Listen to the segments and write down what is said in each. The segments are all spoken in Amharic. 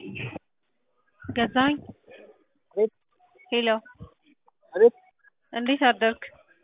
ገዛኸኝ አቤት ሄሎ አቤት እንዴት አደርክ?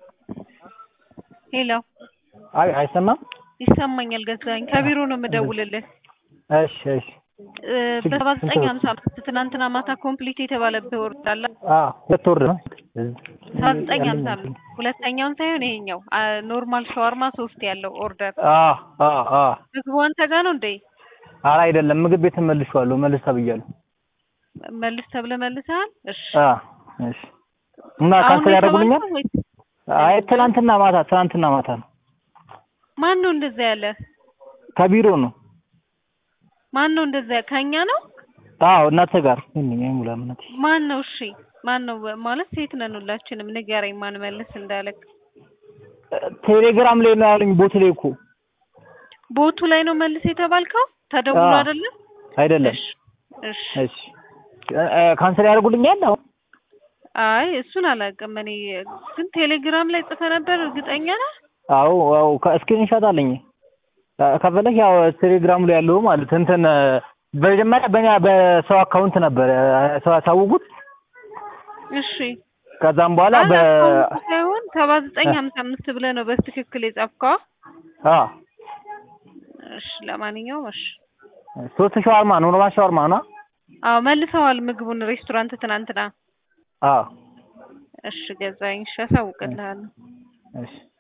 ሄሎ አይ አይሰማም። ይሰማኛል ገዛኸኝ ከቢሮ ነው የምደውልልህ እሺ እሺ እ በሰባ ዘጠኝ ሀምሳ አምስት ትናንትና ማታ ኮምፕሊት የተባለብህ ወርድ አለ አ ሁለት ወር ነው። ሰባ ዘጠኝ ሀምሳ አምስት ሁለተኛውን ሳይሆን ይሄኛው አ ኖርማል ሸዋርማ ሶስት ያለው ኦርደር አ አ አ ምግቡ አንተ ጋር ነው እንዴ? ኧረ አይደለም ምግብ ቤት መልሼዋለሁ። መልስ ተብያለሁ። መልስ ተብለህ መልሰሃል? እሺ አ እሺ እና አሁን ካንሰል ነው ያደርጉልኛል? የተባልከው ወይስ አይ ትናንትና ማታ ትናንትና ማታ ነው። ማን ነው እንደዛ ያለ? ከቢሮ ነው። ማን ነው እንደዛ ከኛ ነው? አዎ እናንተ ጋር ምን ሙላ ምናት ማን ነው? እሺ ማን ነው ማለት ሴት ነን ሁላችንም። ንገረኝ ማን መልስ እንዳለክ። ቴሌግራም ላይ ነው ያሉኝ። ቦት ላይ እኮ ቦቱ ላይ ነው መልስ የተባልከው? ተደውሎ አዎ። አይደለም? አይደለም። እሺ እሺ። እሺ እ- ካንሰል ያደርጉልኛል? አሁን አይ እሱን አላውቅም እኔ ግን ቴሌግራም ላይ ጽፈ ነበር። እርግጠኛ ነህ? አዎ አዎ ከስክሪንሾት አለኝ። እ- ከፈለክ ያው ቴሌግራሙ ላይ ያለው ማለት እንትን እ፣ በመጀመሪያ በእኛ በሰው አካውንት ነበር እ፣ ሰው ያሳውቁት። እሺ ከዛም በኋላ በ አላውቀውም ሳይሆን ሰባ ዘጠኝ ሀምሳ አምስት ብለህ ነው በትክክል የጻፍከው? አ እሺ ለማንኛውም እሺ። ሶስት ሻወርማ ነው ኖርማል ሻወርማ ነው። አዎ መልሰዋል ምግቡን ሬስቶራንት ትናንትና። አ እሺ ገዛኸኝ። እሺ አሳውቅልሃለሁ። እሺ